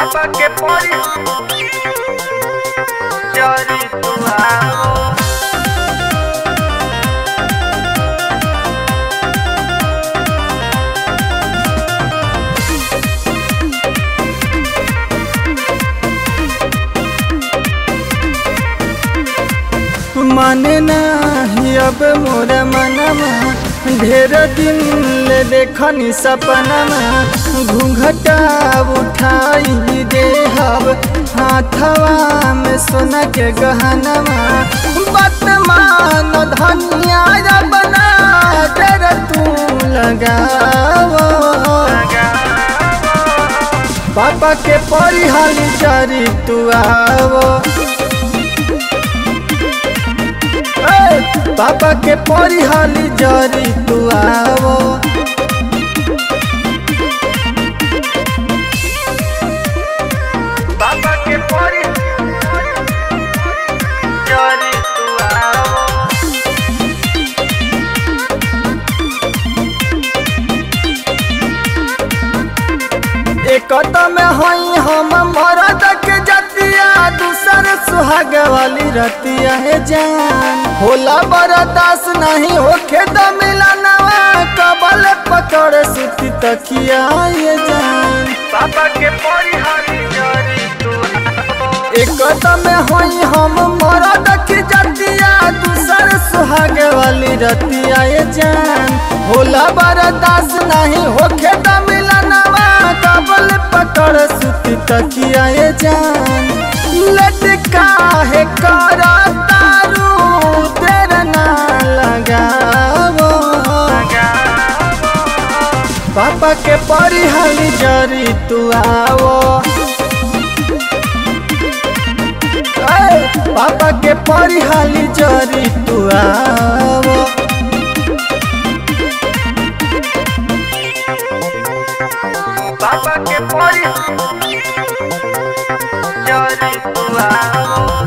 पापा के परी जरी तू आओ माने नाही अब मोर मनमा ढेर दिन ले देखनी सपनमा घूंघटा उठाई देहब हाथवा में सोना के गहनवा वर्तमान धनिया बना कर तू लगाओ पापा के परिहाली चारी तू आवो ए, पापा के परिहाली जरी तू आवो पापा के परी जरी तू आओ एक में हई हम मरद के जतिया दूसर सुहाग वाली रतिया है जान होला बरदास नहीं होखे तो मिलनवा कबल पकड़ सुती तकिया ये जान पापा के परी हरी जरी तू आओ एक में हई हम मरद की जतिया दूसर सुहाग वाली रतिया ये जान होला बरदास नहीं होखे तो मिलनवा कबल पकड़ सुती तकिया ये जान लटका है करा तारू देर ना लगावो पापा के परिहाली जरी तू आवो ए, पापा के परिहाली जरी तू आवो पापा के परी जरी तू आओ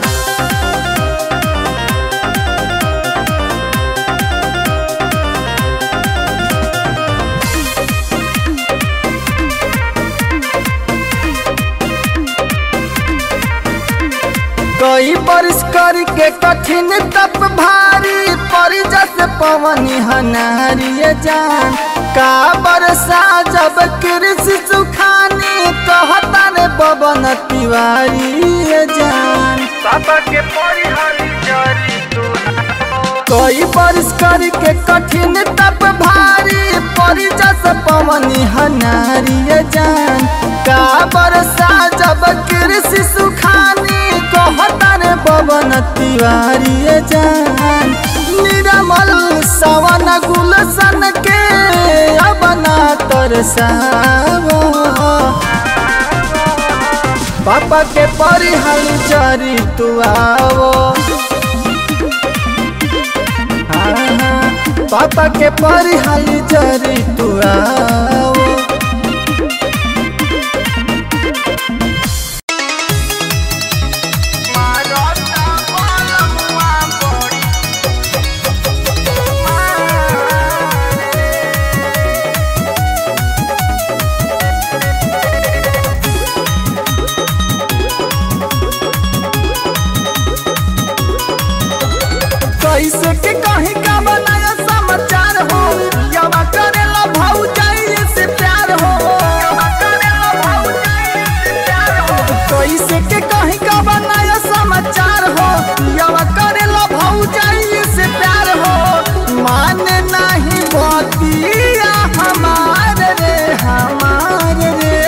कई बरिस करके कठिन तप भारी परी जस पवनी हनारी ये जान का बरसा जब कृषि सुखानी कहता ने पवन तिवारी ये जान पापा के परी हरी जरी तू आओ कई बरिस करके कठिन तप भारी परी जस पवनी हनारी ये जान का बरसा जब कृषि सुखानी कहता ने पवन तिवारी ये जान निरमल सवन गुलशन के अबना तरसावो पापा के परिहाल चरी तू आवो हाँ, हाँ, पापा के परिहाल चरी तू आवो मारता बलमुआ बड़ी कैसे के कहीं का बनाया समाचार हो यवा करेला भाऊ जाइए से प्यार हो कैसे के कहीं का बनाया समाचार हो यवा करेला भाऊ जाइए से प्यार हो माने नहीं बतिया हमार रे हमार रे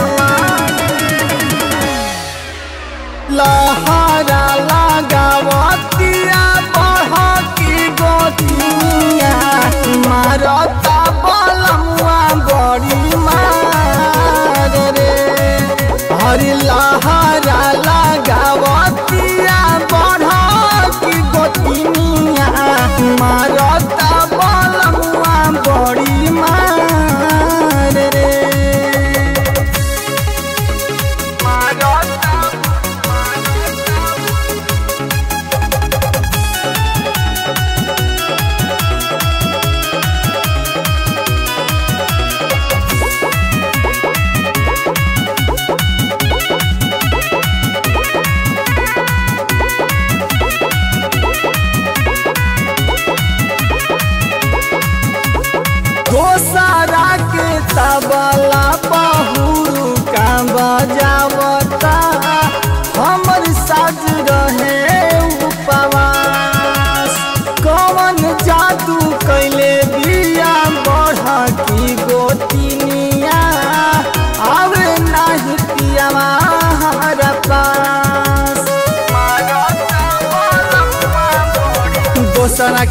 लहरा लगावतिया बढ़की गोतिया मारता बलमुआ बड़ी मार रे हरि लहरा लगावतिया बढ़की गोतिनिया मारता बलमुआ बड़ी मार रे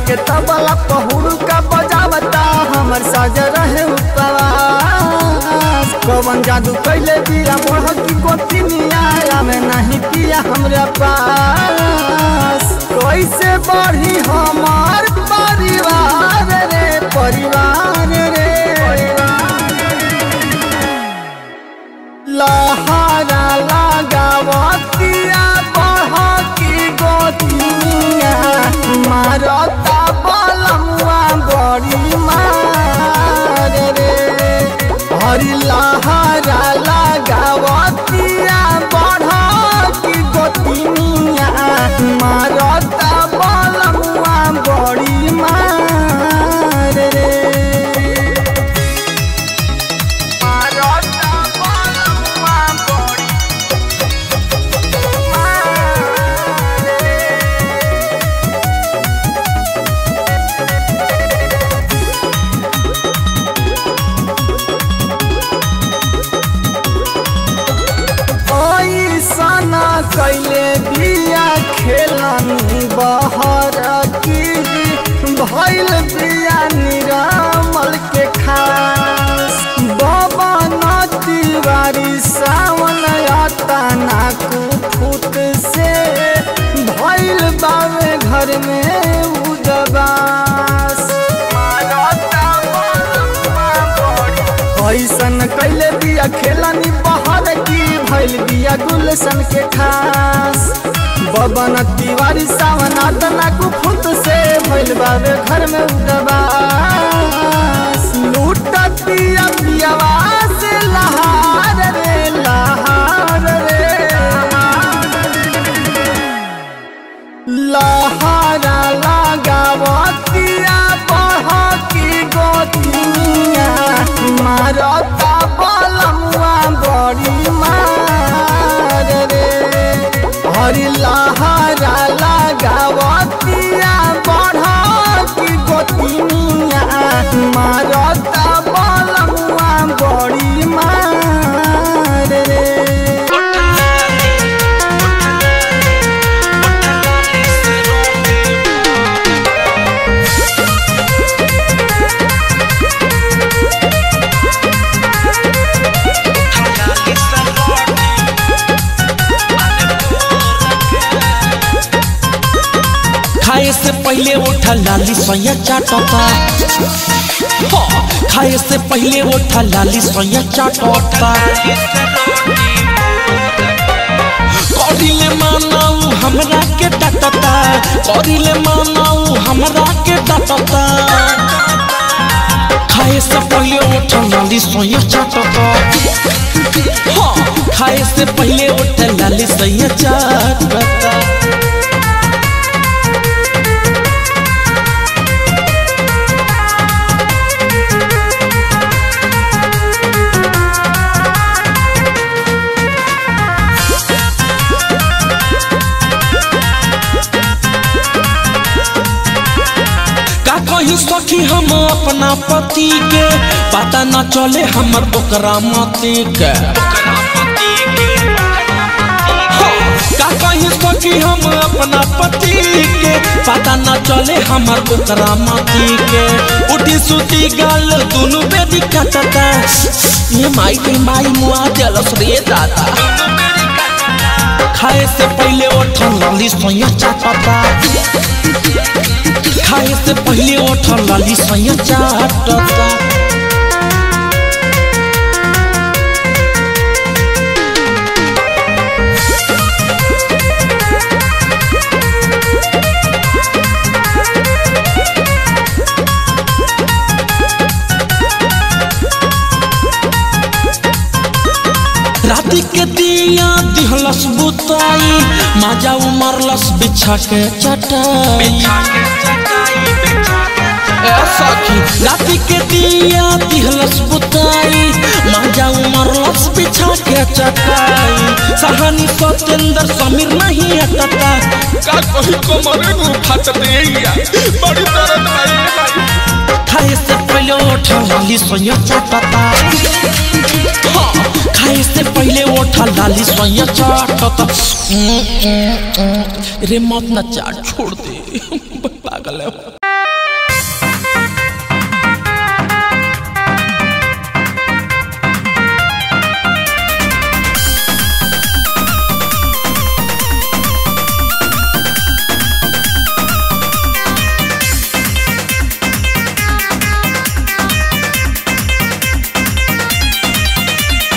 के तबला पहुड़ का बजावता हमर साज रहे उपवास कवन जादू कैले दिया मोह की गोतिनिया आवे नहीं पिया हमरा पास कैसे बढ़ी हमार परिवार रे परिवार रे लहरा लगावतिया बहकी गोतिया मारता बलमुआ बड़ी मार रे हरी लहरा लगावतिया बढ़की गोतिया मारता बलमुआ बड़ी मार रे मारता बलमुआ बड़ी ऐसन कैले बिया खेलनी बहर की भैल बिया निरामल के खास बबन तिवारी सावन तना कुफुत से भैल बावे घर में उदबास मारता बलमुआ बड़ी ऐसन कैले बिया खेलनी बहर की भैल बिया गुलशन के खास बबन तिवारी सावन तना कुफुत से भैल बाबे घर में उदबास लूटतिया पियावा से लहार रे लहार रे लहरा लगावतिया बहकी गोतिया मारता बलमुआ बड़ी मार रे हरी लहरा लगावतिया बढ़की गोतिया मारता बलमुआ बड़ी मार रे खाए से पहले उठा लाली सोया चाटता हाँ, खाए से पहले उठा लाली सोया चाटता करिले मानाऊ हमरा के डटता करिले मानाऊ हमरा के डटता खाए से पहले उठा लाली सोया चाटता हाँ, खाए से पहले उठा लाली सोया चाटता का कही सखी हम अपना पति के पता न चले हमर ओकरा मति के हाँ, का कही सखी हम अपना पति के पता न चले हमर ओकरा मति के उठी सुती गाल दुनु बेदी कटता ये माई के माई मुआ जलस रे दादा खाए से पहले उठल लाली सोया चाटता खाए से पहले उठल लाली सोया चाटता राति के दिया दिहलस बुताई माजा उमरलस बिछा के चटाई ए सखी राति के दिया दिहलस बुताई माजा उमरलस बिछा के चटाई सहानी सत्येंद्र समीर नहीं हटता का कही कमरे में फाट देइया बड़ी दर्द भाई भाई खाए से पहले उठा लाली सोया चाटता हाँ, खाए से पहले उठा लाली सोया चाटता हम्म, हम्म, हम्म। रे मत ना चाट छोड़ दे पागल है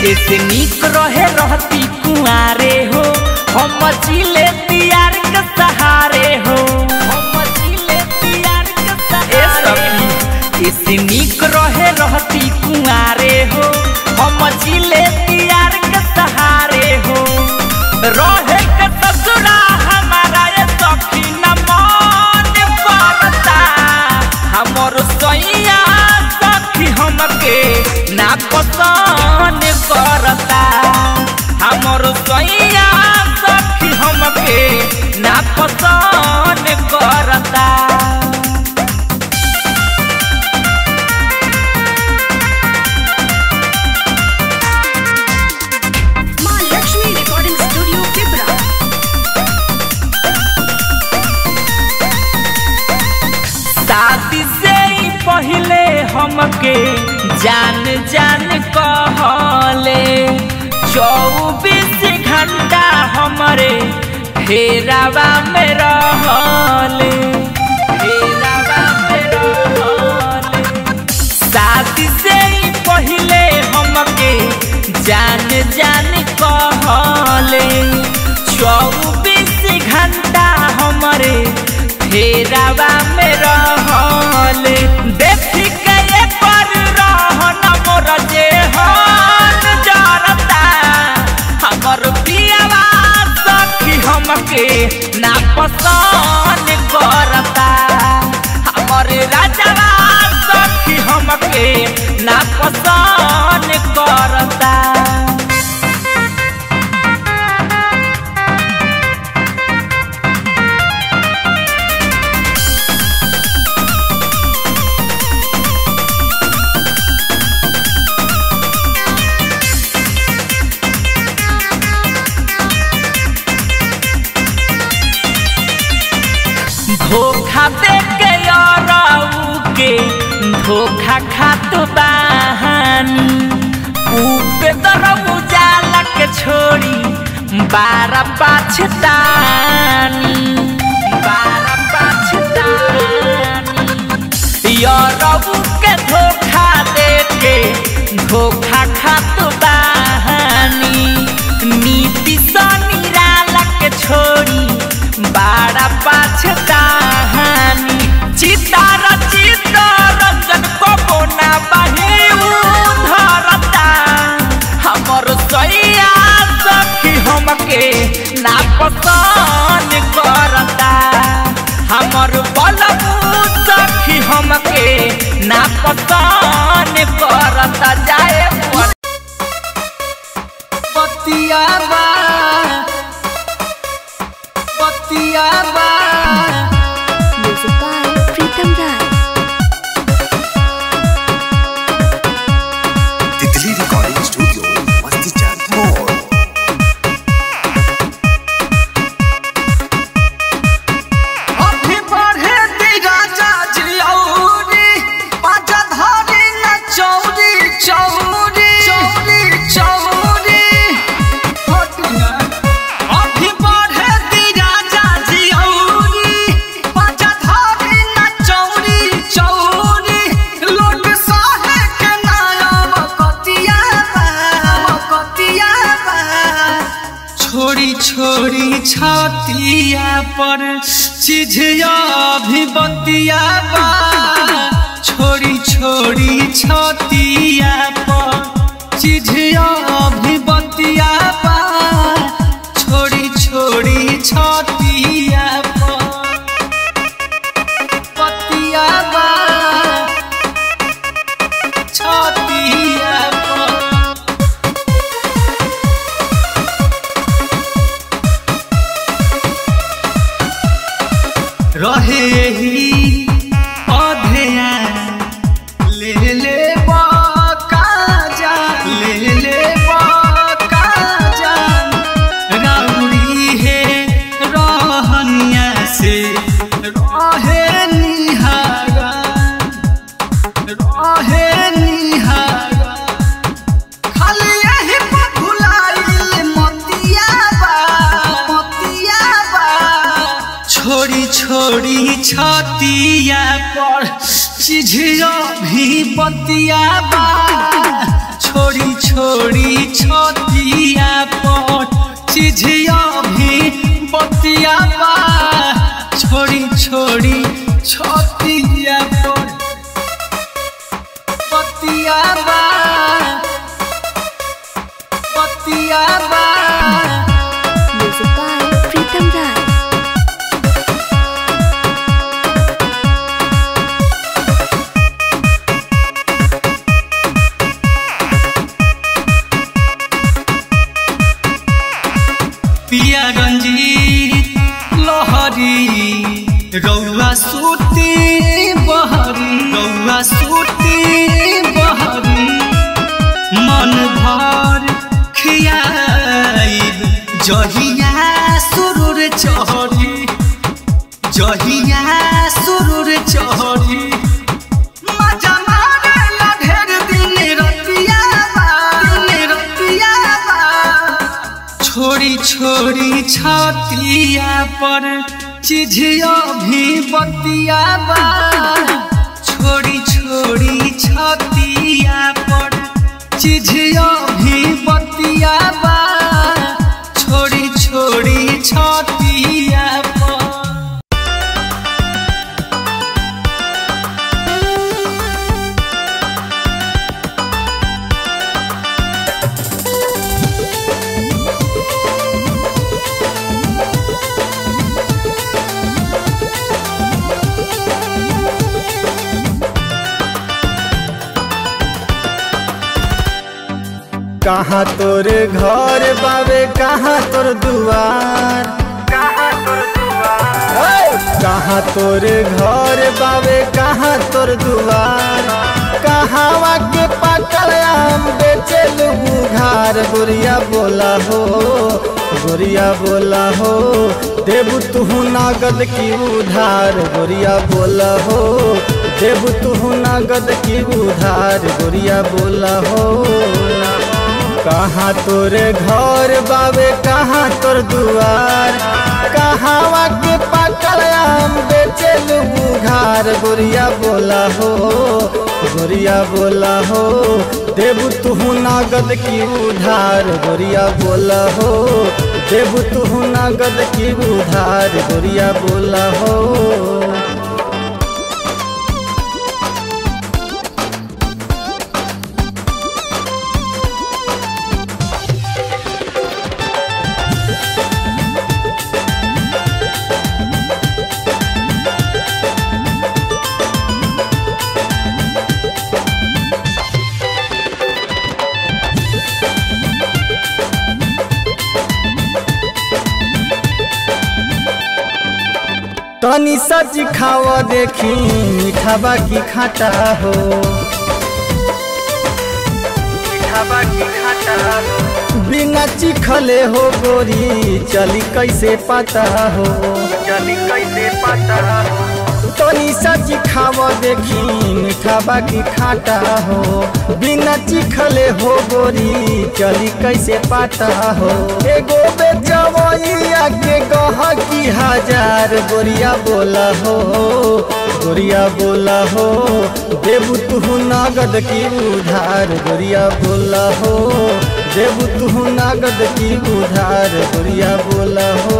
ऐसे निक रहे रहती कुआरे हो हम जिले तियार के सहारे हो हम जिले तियार के सहारे हो ऐसे निक रहे रहती कुआरे हो हम जिले तियार के सहारे हो रहे के ससुरा हमारा ये सखी न मन करता हमर सैया सखी हमके ना पसंद करता हमर सैया सखी हमके ना पसंद करता माँ लक्ष्मी रिकॉर्डिंग स्टूडियो पिपरा शादी से ही पहले हमके जान जान कहले चौबीस घंटा हमरे फेरावा में रहले फेरावा में रहले शादी से ही पहले हमके जान जान कहले चौबीस घंटा हमरे फेरावा में रहले देखी के ये पर रहन मोर जे हन जरता हमर पियावा सखी हमके ना पसंद करता हमर राजावा सखी हमके ना पसंद करता धोखा दे के याराऊ के धोखा खात बहानी ऊपे दरऊ जाला के छोड़ी बारा पाछतानी बारा पाछतानी याराऊ के धोखा दे के धोखा खात बहानी नीति सा निराला के छोड़ी बाड़ा पाछताहानी चितार चितार रंजन को बोना बही धरता हमर सैया सखी हमके ना पसंद करता हमर बलबू सखी हमके ना पसंद करता जाए पर बतिया बा बतिया बा म्यूजिक बाय प्रीतम राय तितली रिकॉर्डिंग स्टूडियो मस्ती चांद मोड़ अभी बढ़े दी राजा जी औरी पाजा धारी न चौरी चौरी चौरी चौरी अभी बढ़े दी राजा जी औरी पाजा धारी न चौरी चौरी लोट साहे के नाम कतिया बा कतिया बा छोड़ी छोड़ी छातिया पर चिझिया भी बतिया बा छोड़ी छोड़ी छातिया पर चिझिया भी बतिया बा छोड़ी छोड़ी छातिया पर बतिया बा छातिया पर रहे ही अधेया ले ले काजा ले ले काजा राउरी है रहनिया से रहे निहारा रहे निहारा खाली यही पर भुलाइल मतिया बा मतिया बा छोड़ी छोड़ी छतिया पर चिझिया भी बतिया बा छोड़ी छोड़ी छतिया पर चिझिया भी बतिया बा छोड़ी छोड़ी छतिया पर बतिया बा बतिया बा Music by Pritam Rai. पिया रंजीत लहरी रौआ सूती बहरी रौआ सूती बहरी मन भर खियाइब जहिया सुरुर चहरी जहिया सुरुर चहरी मजा मारेला ढेर दिन रतिया बा, दिन रतिया बा। छोड़ी छोड़ी छतिया पर चिझिया भी बतिया बा छोड़ी छोड़ी छतिया पर चिझिया भी बतिया बा छोड़ी छोड़ी छतिया पर कहाँ तोर घर बाबे कहाँ तोर दुआर कहाँ तोर दुआर ए, कहाँ तोर घर बाबे कहाँ तोर दुआर कहाँ के पकड़ आम बेचे घार गुड़िया बोला हो गुड़िया बोला हो देबू तुहू नगद की उधार गुड़िया बोला हो देबू तुहू नगद की उधार गुड़िया बोला हो कहाँ तोरे घर बाबे कहाँ तोर दुआर कहाँ के पकड़ आम बेचे घार गुड़िया बोला हो गुड़िया बोला हो देबू तुहू नगद की उधार गुड़िया बोला हो देबू तुहू नगद की उधार गुड़िया बोला हो तनी सच खाव देखी मीठाबा की खाटा हो मीठाबा की खाटा बिना चिखले हो गोरी चली कैसे पता हो चली कैसे पता हो तनी सच खाव देखी मीठाबा की खाटा हो बिना चिखले हो गोरी चली कैसे पता हो एगो बेचवैया के गह की हजार गोरिया बोला हो गोरिया बोला हो देबू तुहू नगद की उधार गोरिया बोला हो देबू तुहू नगद की उधार गोरिया बोला हो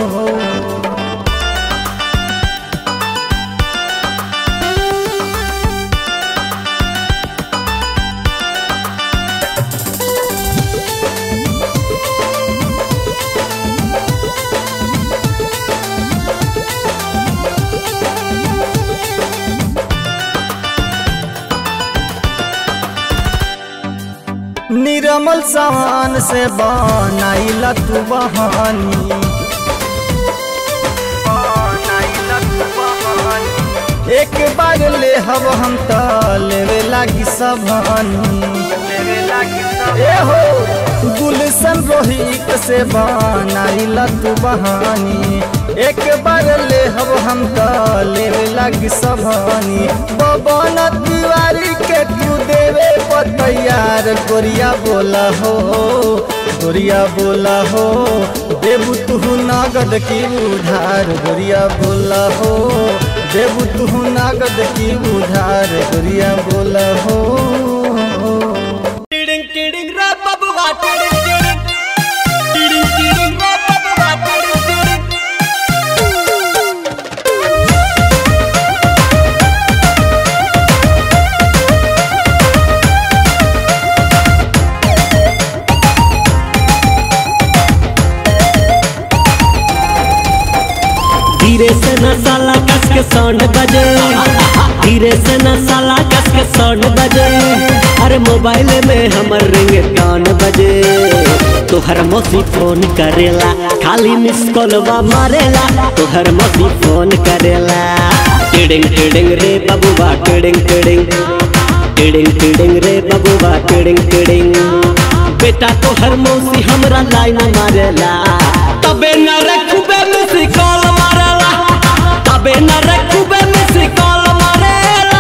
निरमल सामान से बनाइला तू बहानी एक बार ले हब हम त लेवे लागी सबहानी ए हो गुलशन रोहित से बनाइला तू बहानी एक बार ले हब हम त लेवे लागी सबहानी बबन तिवारी के तू देवे पर तैयार गोरिया बोला हो गोरिया बोला हो देबू तुहू नगद की उधार गोरिया बोला हो देबू तुहू नगद की उधार गोरिया बोला हो टिड़िंग धीरे से न साला कस के साउंड बजे धीरे से न साला कस के साउंड बजे अरे मोबाइल में हमर रिंग टोन बजे तोहर मौसी फोन करेला खाली मिस कॉलवा मारेला तोहर मौसी फोन करेला टिडिंग टिडिंग रे बबुआ टिडिंग टिडिंग टिडिंग टिडिंग रे बबुआ टिडिंग टिडिंग बेटा तोहर मौसी हमरा लाइन मारेला तबे न रखबे मिस कॉल मारेला तबे न रखबे मिस कॉल मारेला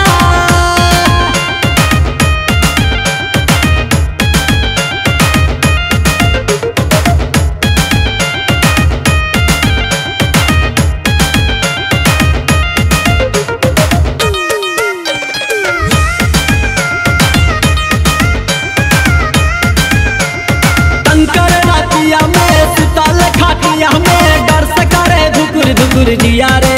कंकर रातिया में सुतल खाटिया में डर से करे धुकुर धुकुर जिया रे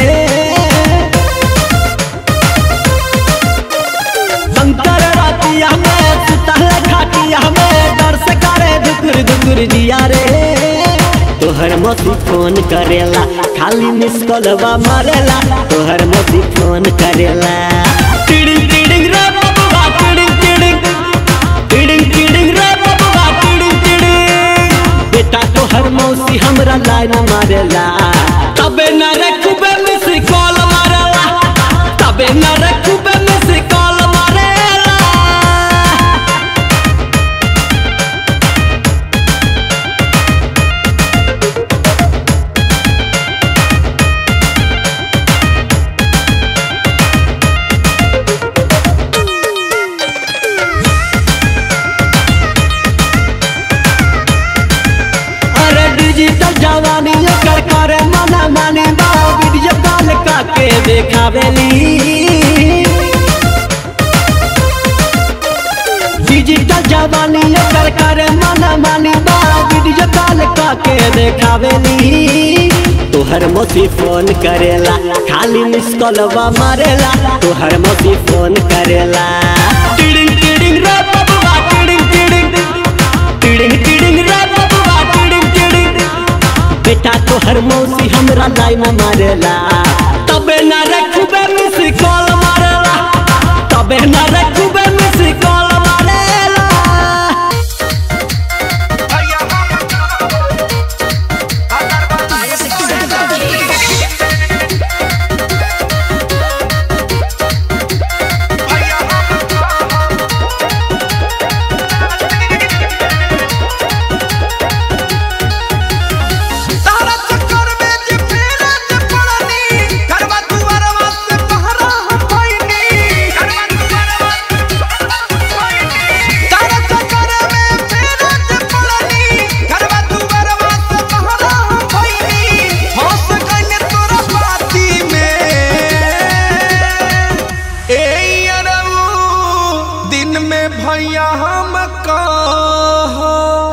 कंकर रातिया में सुतल खाटिया में डर से करे धुकुर धुकुर जिया रे तोहर मोती फोन करेला खाली मिस कॉलवा मारेला तोहर मोती फोन करेला टिडिंग टिडिंग रे बबुआ टिडिंग टिडिंग टिडिंग टिडिंग रे बबुआ टिडिंग टिडिंग बेटा तोहर मौसी हमरा लाइन मारेला तबे न रखबे मिस कॉल मारेला तबे न रखबे मिस कॉल मारेला अरे डिजिटल जवानी कर करे मना मानी बा वीडियो कॉल काके देखावेली डिजिटल जवानी कर करे मना मानी बा वीडियो कॉल काके देखावेली तोहर मोसी फोन करेला खाली मिस कॉलवा मारेला तोहर मोसी फोन करेला टिडिंग टिडिंग रे बबुआ टिडिंग टिडिंग टिडिंग टिडिंग रे बबुआ टिडिंग टिडिंग बेटा तोहर मौसी हमरा लाइन मारेला तबे न रखबे मिस कॉल मारेला तबे न रखबे मिस कॉल मारेला भैया तारा चक्कर में जे फेरा जे पड़नी घरवा दुआरवा से बहरा हम भइनी घरवा दुआरवा से बहरा हम भइनी तारा चक्कर में फेरा जे पड़नी घरवा दुआरवा से बहरा हम भइनी हंस गइने तोरा बाती में ए अरऊ दिन में भैया हम कहो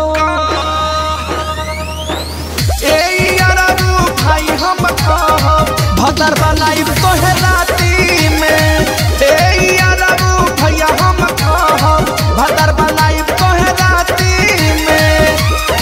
ए यारू भाई हम कहब भदर बनाई तोहे राती में ए यारू भैया हम कहब भदर बनाई तोहे राती में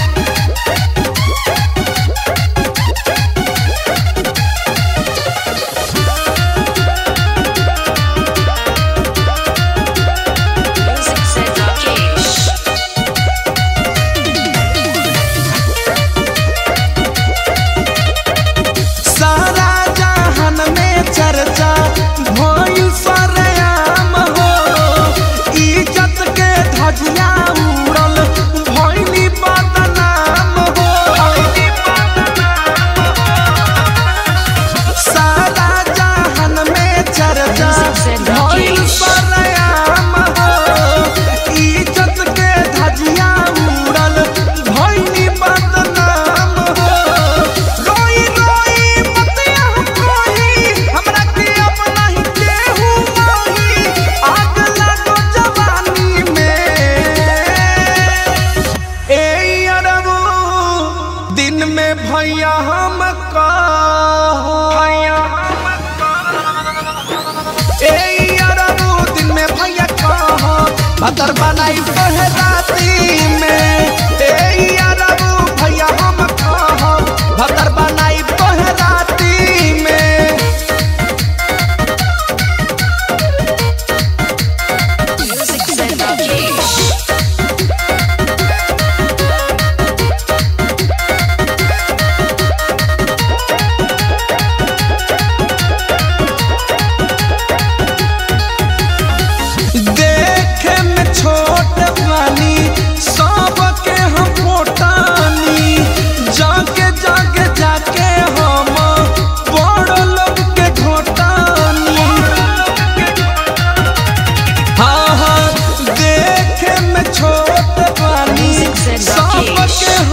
सारा जहान में चर्चा भइल सरेआम हो इज्जत के धजिया उड़ल भइली बदनाम हो सारा जहान में चर्चा भइल सरेआम हो इज्जत के धजिया उड़ल भइली बदनाम हो रोई रोई बतिया हम रोई हमरा के अब नहीं केहू माही आग लागो जवानी में ए अरबू दिन में भैया हम कहो भैया ए अरबू दिन में भैया कहो भदर बनाई तोहे राती में ए अरबू भैया हम कहो भदर बनाई तोहे राती में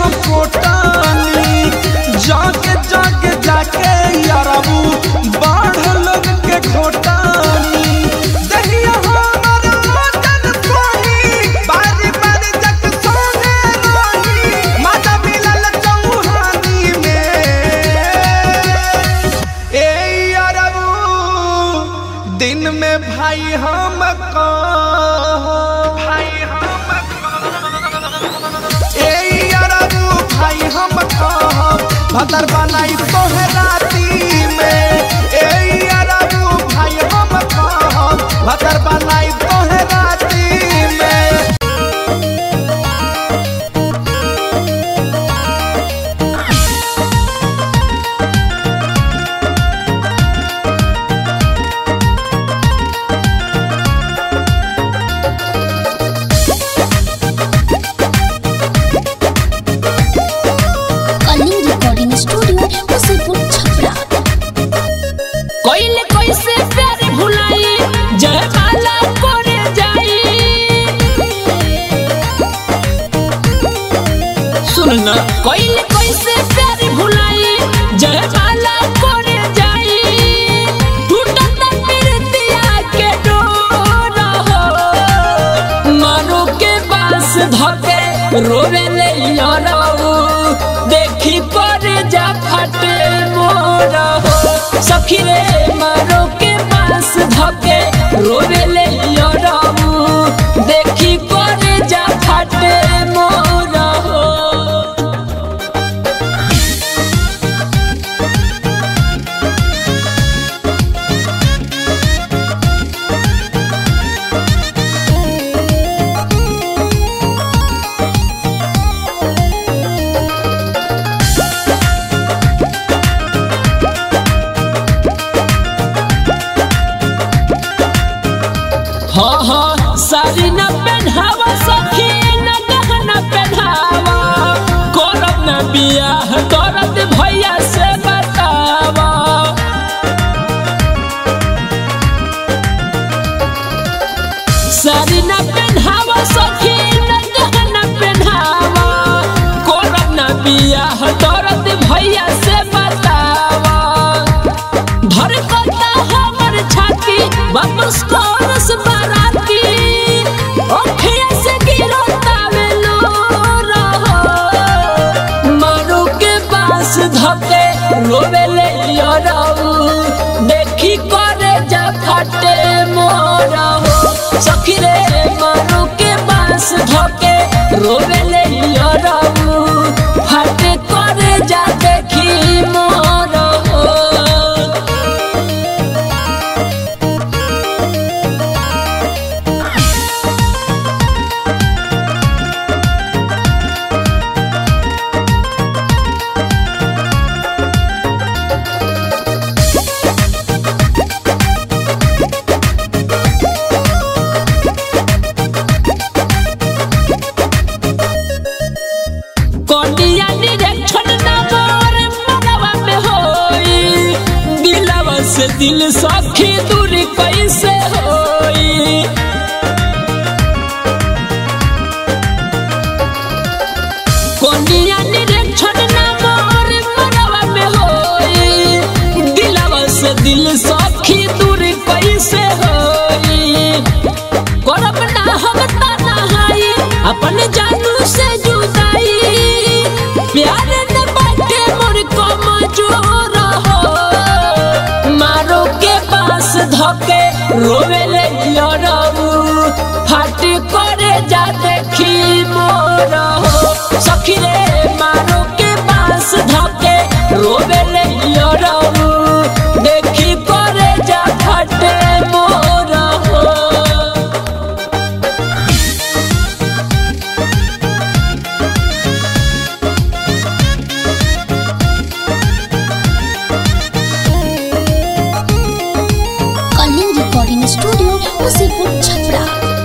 हम कोटानी जाके जाके जाके यारबू बाढ़ लोग के घोटानी दहिया हमर वतन सोनी बारी बारी जग सोने रोनी माता मिलल चौहानी में ए यारबू दिन में भाई हम भाई हम ए यारबू भाई हम कहब भदर बनाई तोहे राती में ए यारबू भाई हम कहब भदर बनाई तोहे राती में कलिंग रिकॉर्डिंग स्टूडियो मुसीपुर छपरा कोइले कोइसे प्यार भुलाई जय माला करे जाई सुन ना कोइले कोइसे प्यार भुलाई जय माला करे जाई टूटत प्रीतिया के डोर हो मारो के पास धके रोवे ले यारो देखी पर जा फटे मोर हो सखी रे मारो के पास धके रोवे ले यारो देखी पर जा फटे मोर हो हाँ हाँ साड़ी न पहनावा सखी न गहना पहनावा करब न बियाह करत भैया से बतावा साड़ी न पहनावा सखी न गहना पहनावा करब न बियाह करत भैया से बतावा धड़कता हमर छाती वापस कोरस बाराती ओखिया से गिरता लो मारू के पास धके रोवे ले याराऊ देखी करे जा फटे मोरा हो सखी रे मारू के पास धके रोवे ले याराऊ फटे करे जा देखी मोरा हो कोटिया निरीक्षण नगर मनवा में होई दिलवा से दिल सखी दूरी कैसे होई कोटिया निरीक्षण नगर मनवा में होई दिलवा से दिल सखी दूरी कैसे होई करब ना हम तना हाई अपन जानू से जुदाई प्यार न बाटे मोर को मजूर हो मारो के पास धके रोवे ले यारऊ फाट करे जा देखी मोर हो सखी रे मारो के पास धके रोवे ले यारऊ देखी करे जा फटे मोर हो कलिंग रिकॉर्डिंग स्टूडियो मुसीपुर छपरा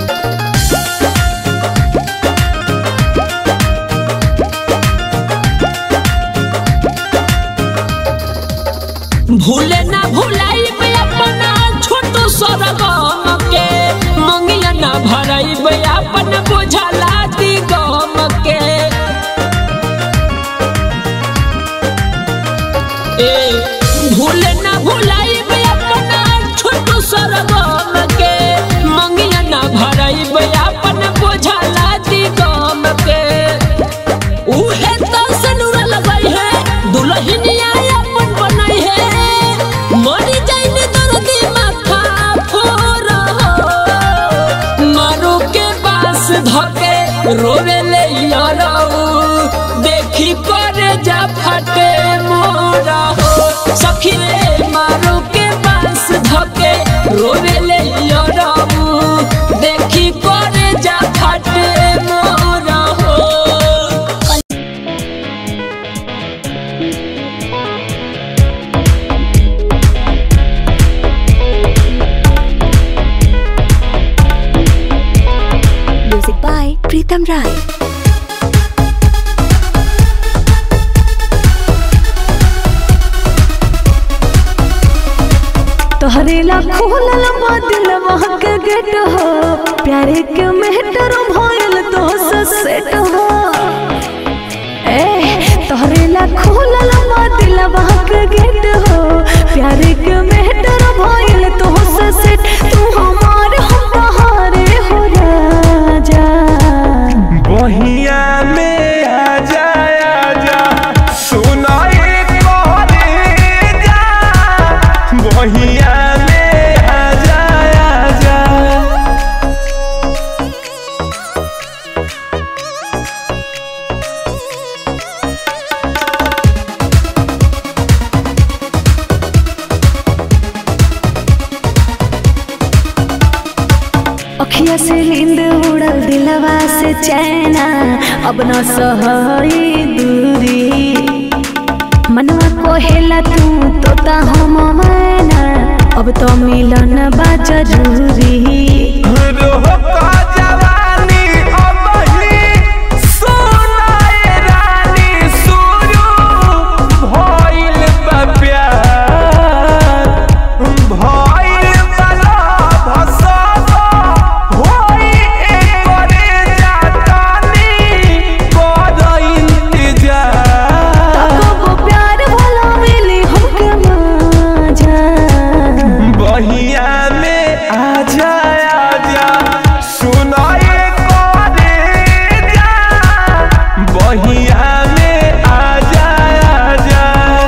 भूले ना भुलाई अपना छोटू सरगम के मंगिया ना भराई अपन बुझला दी गम के रोवे ले याराऊ देखी करे जा फटे मोरा हो सखी रे मारो के बांस धके रोवे ले याराऊ देखी करे जा फटे मोरा हो Music by Pritam Rai. तोहरे ला खोलल बादल वहाँ के गेट हो प्यारे के मेहटर भयल तो सेट हो ए तोहरे ला खोलल बादल वहाँ के गेट हो प्यारे के मेहटर भयल तो सेट तू हमार हम बहारे हो राजा बहिया में आ जा आ जा सुनाए कोरे जा बहिया में आ जा आ जा अखिया से नींद उड़ल दिलवा से चैना अब न सहई दूरी मनवा कोहेला तू तोता हम मैना अब तो मिलन बा जरूरी रोह का जवानी अब ही सोनाए रानी सुरू भइल बा प्यार भइल बा लव सब होई एकरे जातानी कर इंतजार तब प्यार भला मिली हमके मजा बहिया में आ जा आ जा सुनाए करे जा बहिया में आ जा आ जा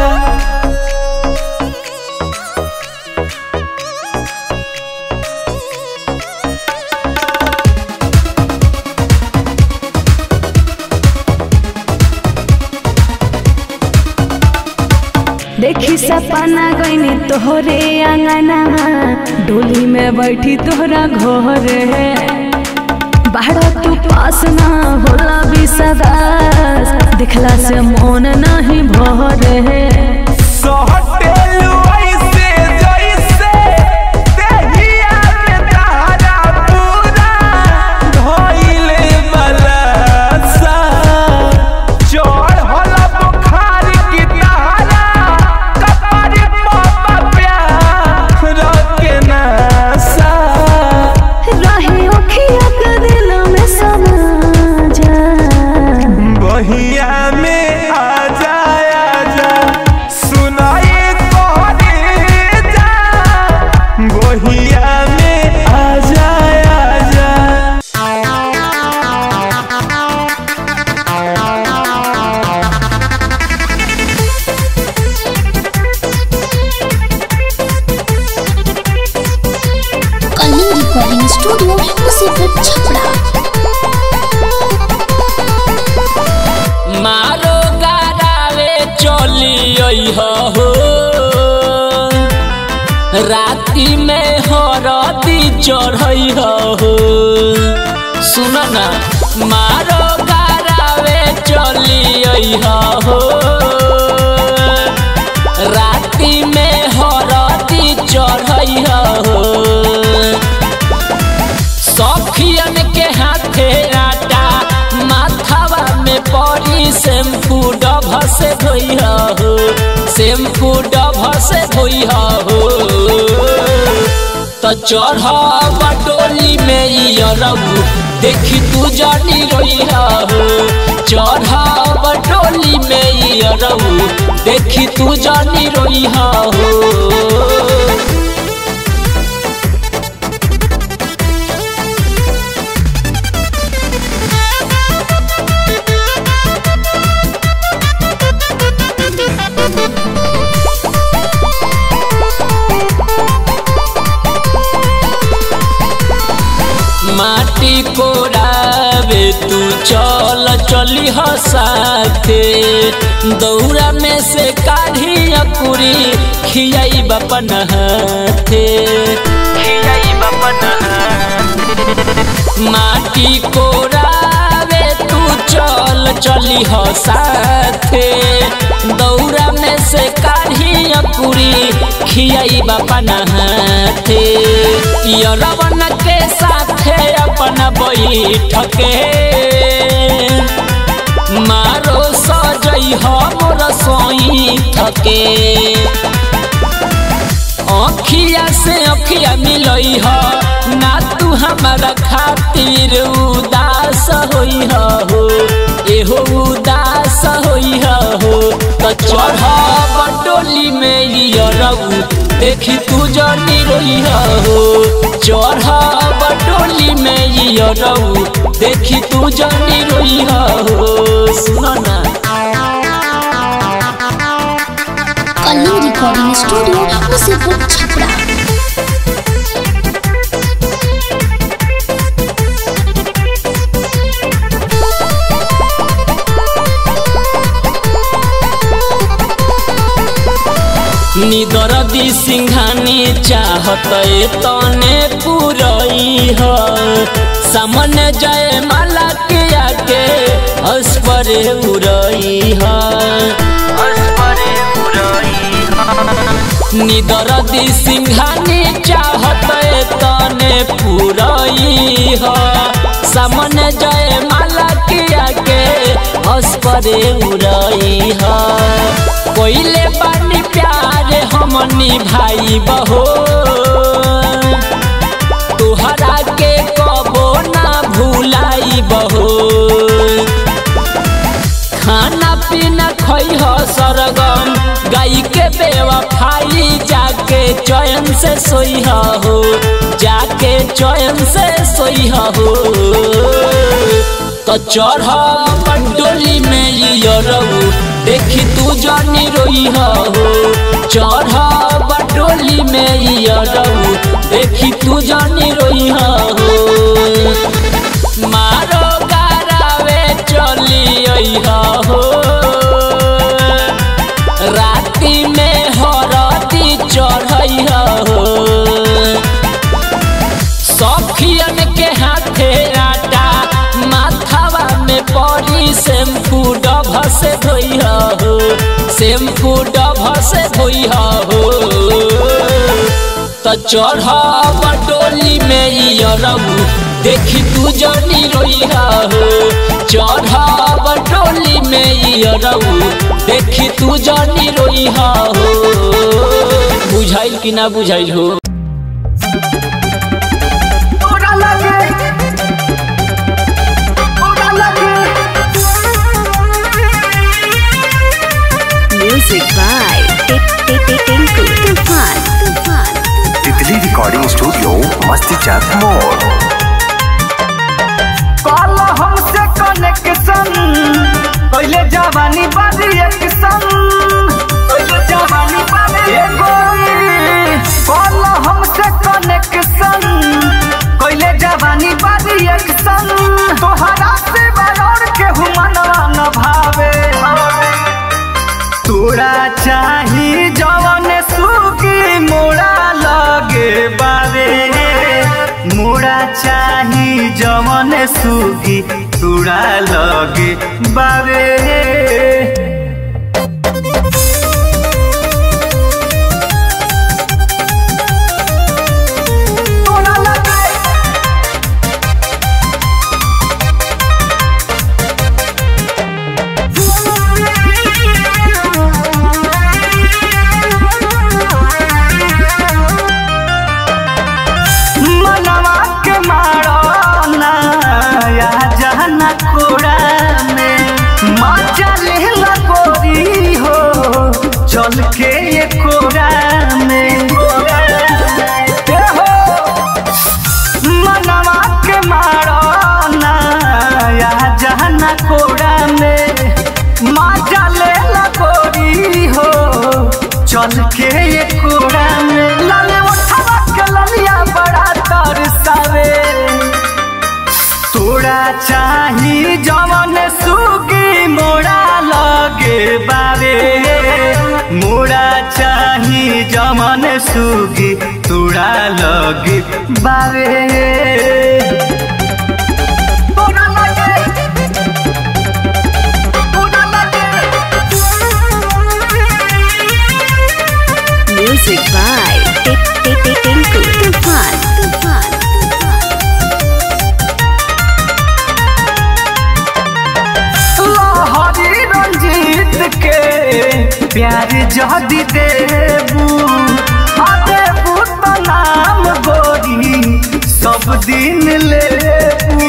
देखी सपना गईनी तोहरे अंगना डोली में बैठी तोहरा घर बाहर तू पास ना होला विश्वास दिखला से मन नहीं भरे सहटेलु ऐसे जैसे देहिया में तारा पूरा धइले बलसा चढ़ल बुखार की तारा कपार पर प्यार के नशा रहे अखिया के दिल में समा जा बहिया में आ जा आ जा सुनाए तोहरे जा बहिया में आ जा आ जा कलिंग रिकॉर्डिंग स्टूडियो मुसीबत छपरा मारो गारावे चली हो राति में हरदी चढ़ई हो सुन ना मारो गारावे चली हो राति में हरदी चढ़ई हो सखियन के हाथे आटा माथावा में पड़ी शैम्पू डभ से धोई हो शैम्पू डभ से धोई हो तो चढ़ बटोली में यरबू देखी तू जानी रोई हो चढ़ बटोली में यरबू देखी तू जानी रोई हो माटी कोरावे तू चली ह साथे दौरा में से काढ़ी अकुरी खियाई बपन हाथे खियाई बपन माटी कोरावे तू चल चली ह साथे दौरा में से काढ़ी अकुरी खियाई बपन हाथे यरवन के साथे अपन बैठके मारो सजई हमर सोई थके अखिया से अखिया मिलई ह ना तू हमारा खातिर उदास होई हो एहो उदास होई हो तो चढ़ बटोली में यरऊ देखी तू जनी रोई हो चढ़ बटोली में यरऊ देखी तू जनी रोई हो सुनो ना कलिंग रिकॉर्डिंग स्टूडियो मुसीपुर छपरा निदर दी सिंघानी चाहत तने पुरई ह सामने जय माला के आके अस्परे उरई ह निदर दी सिंघानी चाहत तने पुरई ह सामने जय माला के आके अस्परे उरई ह कोइले बानी प्यार हमनी भाई बहो तुहरा के कबो ना भूलाई बहो खाना पीना खई हो सरगम गाई के बेवफाई जाके चयन से सोई हो जाके चयन से सोई हो तो चढ़ डोली में यरऊ देखी तू जानी रोई हो चढ़ डोली में यरऊ देखी तू जानी रोई हो मारो गारावे चली हो राती में हरती चढ़ई हो सखियन के हाथे आटा माथावा में पड़ी शैम्पू डभ से धोई हो शैम्पू डभ से धोई हो तो चढ़ डोली में यरऊ देखी तू जनी रोई हो चढ़ डोली में यरऊ देखी तू जनी रोई हो बुझाइल कि ना बुझाइल हो Music by Tinku Tufan. Tufan. Titli recording studio मस्ती चाक मोड़ कल हमसे कनेक्शन पहले जवानी बारी एक्शन पहले जवानी बारी एगो कल हमसे कनेक्शन पहले जवानी बारी एक्शन तोहरा से बरौर के हुमनवा न भावे तोरा चाही जवन सुगी मोरा लगे बारे मोरा चाही जवन सुगी तोरा लगे बारे तोरा लगे मनवा के मारो ना या जहना कोड़ा में मजा ले लगोरी हो चल के ये कोड़ा में ए हो मनवा के मारो ना या जहना कोड़ा में मजा ले लगोरी हो चल के ये कोड़ा में लाले उठावा के ललिया बड़ा तरसावे तोरा चाही जवन सु जमन सुगी तुड़ा लगी बावे Music by Tinku Tufan. Tufan. हरी रंजीत के प्यार जदी देबू आ देबू तो नाम गोरी सब दिन लेबू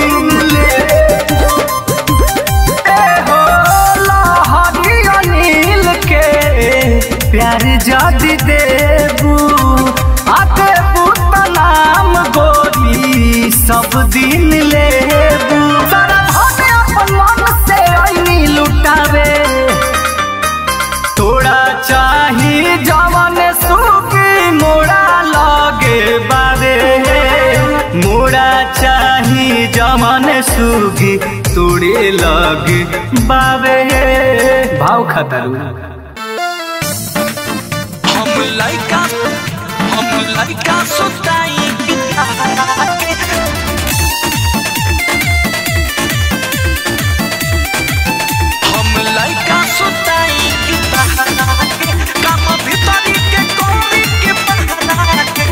ए हो लहरी अनिल के प्यार जदी देबू आ देबू तो नाम गोरी सब दिन लेबू सारा भावे अपन मन से ऐनी लुटावे थोड़ा चाही जवन सुखी मोड़ा लगे बारे मोड़ा चाही जवन सुखी तोड़े लगे बाबे भाव खतरू हम लइका हम लइका सुताई पिता के हम लइका सुताई पिता के काम भीतरी के कोरी के बहना के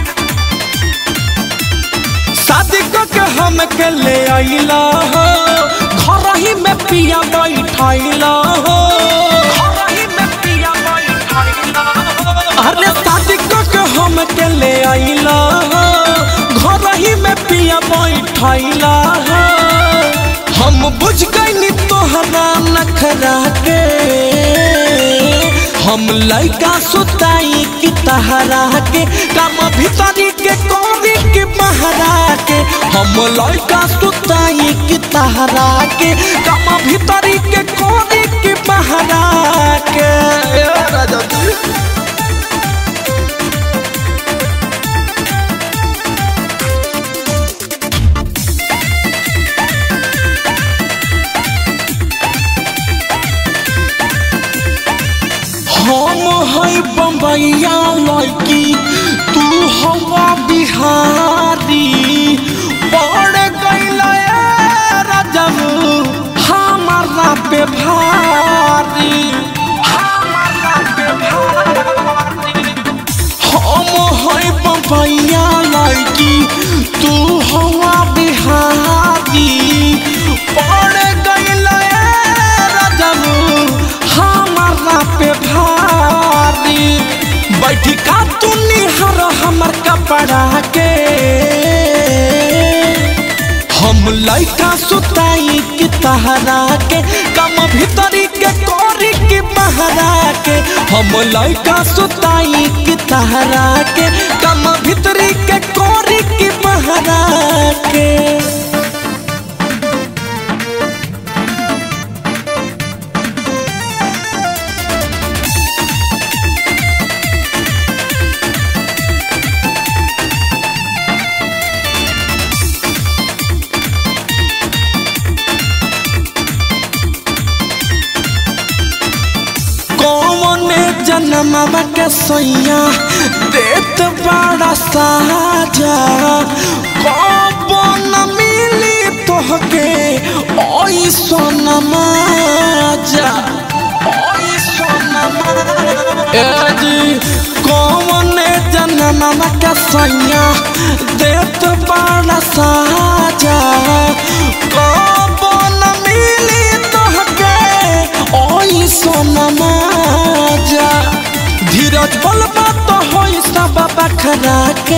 शादी क के हम के ले आइला हो घर ही में पिया बैठाइला हो घर ही में पिया बैठाइला हो अरे शादी क के हम के ले आइला हो घर ही में पिया बैठाइला हो हम बुझ गइनी तोहरा नखरा के हम लइका सुताई की तहरा के काम भीतरी के कोरी के बहरा के हम लइका सुताई की तहरा के काम भीतरी के कोरी के बहरा के राजा जी हम है बम्बैया लड़की तू हवा बिहारी पड़ गईल राजब हमारा पे भारी हमारा पे भारी हम है बम्बैया लड़की तू हवा बिहारी पड़ गईल राजब हमारा पे भारी बैठी का तू निहर हमर कपड़ा के हम लइका सुताई की तहरा के कम भीतरी के कोरी की बहरा के हम लइका सुताई की तहरा के कम भीतरी के कोरी की बहरा के कौन जन्मवा के सैया देत बड़ा साजा कब न मिली तोहके ओई सोनमा जा ओई सोनमा ए जी कौन जन्मवा के सैया देत बड़ा साजा कब न मिली तोहके ओई सोनमा जा धीरज बलबा तो होई सब बखरा के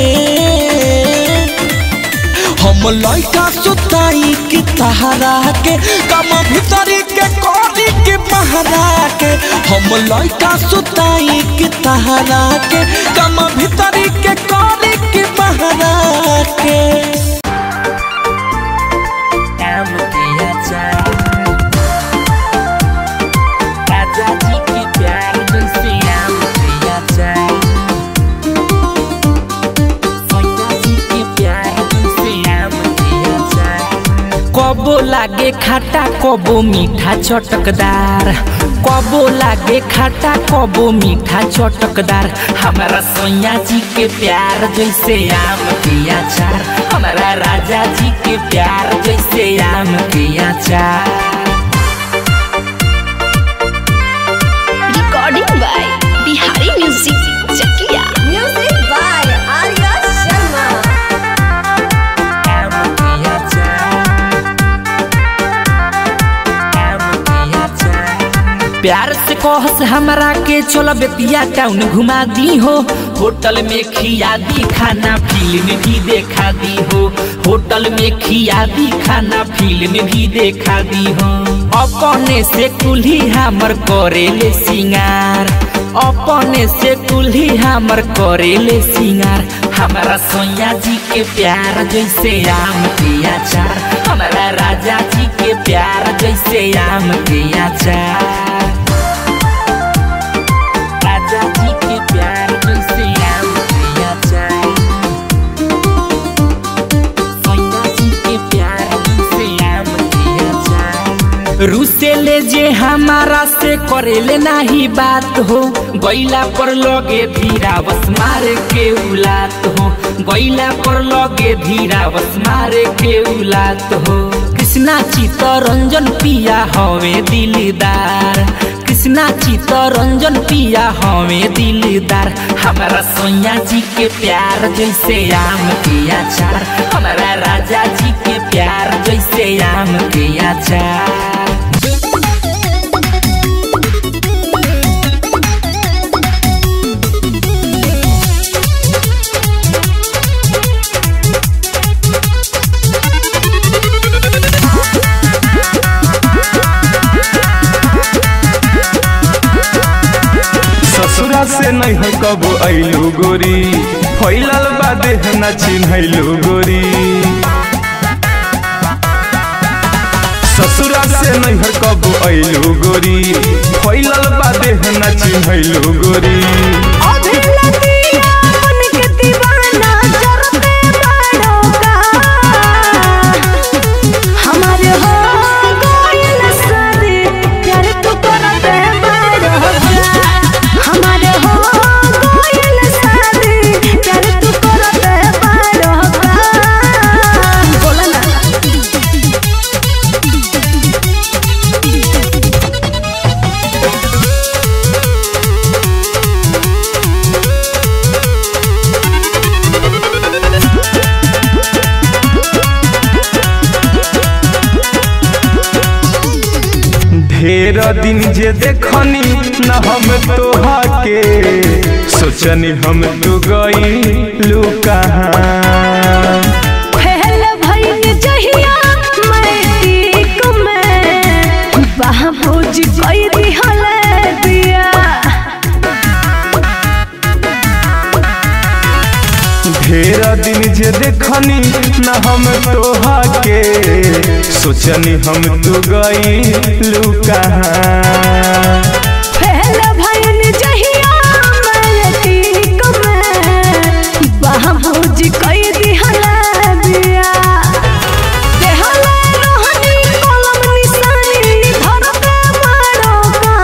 हम लइका सुताई की तहरा के कम भीतरी के कोरी के बहरा के हम लइका सुताई की तहरा के कम भीतरी के कोरी के बहरा के कबो लागे लागे खाटा कबो मीठा चटकदार कबो लागे खाटा कबो मीठा चटकदार हमारा सोया जी के प्यार जैसे आम के अचार हमारा राजा जी के प्यार जैसे आम के अचार recording by Bihari music Chakiya music by Arya Sharma आम के अचार आम के अचार प्यार से कहस हमरा के चलो बेतिया टाउन घुमा दी हो होटल में खिया दी खाना फिल्म भी देखा दी हो होटल में खिया दी खाना फिल्म भी देखा दी हो अपने से कुल्ही हमर करेले सिंगार अपने से कुल्ही हमर करेले सिंगार हमारा सोया जी के प्यार जैसे आम के अचार हमारा राजा जी के प्यार जैसे आम के अचार राजा जी के प्यार जैसे आम के अचार सोया जी के प्यार जैसे आम के अचार रूसे ले जे हमारा से करेले नाही बात हो गैला पर लगे धीरा बस मारे के उलात हो गैला पर लगे धीरा बस मारे के उलात हो कृष्णा चित्तरंजन पिया हवे दिलदार कृष्णा चित्तरंजन पिया हवे दिलदार हमारा सोया जी के प्यार जैसे आम के अचार हमारा राजा जी के प्यार जैसे आम के अचार ससुरा से नहीं कबो अइलू गोरी फैलल बा देह न चिन्हैलू गोरी ससुरा से नहीं कबो अइलू गोरी फैलल बा देह न चिन्हैलू गोरी हमारे हो गइल शादी, प्यार तू करते बड़ो का। हमारे हो गइल शादी, प्यार तू करते बड़ो का। बोला ना ढेर दिन जे देखनी न हम तोहा के सोचनी हम तू गई कहाँ खेल भइल जहिया मैट्रिक में बाबूजी कई दिहल दिया ढेर दिन जे देखनी न हम तोहा के सोचनी हम तू गई कहाँ खेल भइल जहिया मैट्रिक में बाबूजी कई दिहल दिया देहल रोहनी कलम निशानी धरते बड़ो का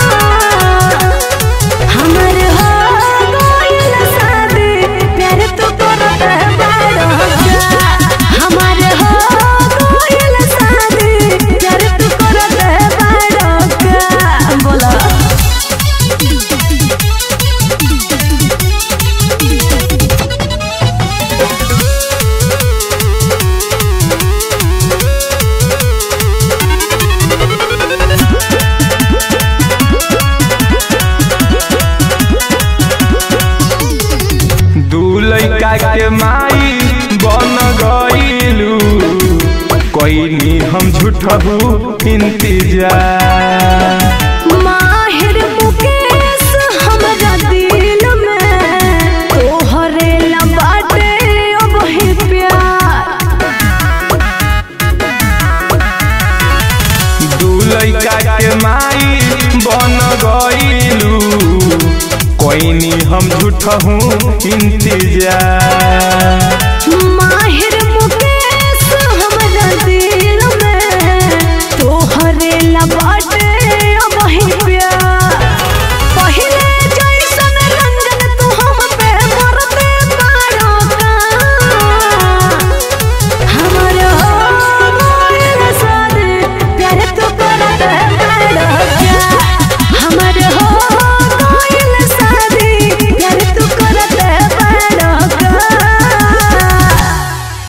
हमर हो गइल शादी प्यार तू करते बड़ो का हमर हो गइल शादी प्यार तू करते बड़ो का बोला दू लैका के माई बन गईलू कोई हम झूठबू इंतजार माहिर मुकेश हमरा दिल में तोहरे ला बाटे अब ही प्यार दू लैका के माई बन गईलू कोई हम झूठहू इंतजार माहिर मुकेश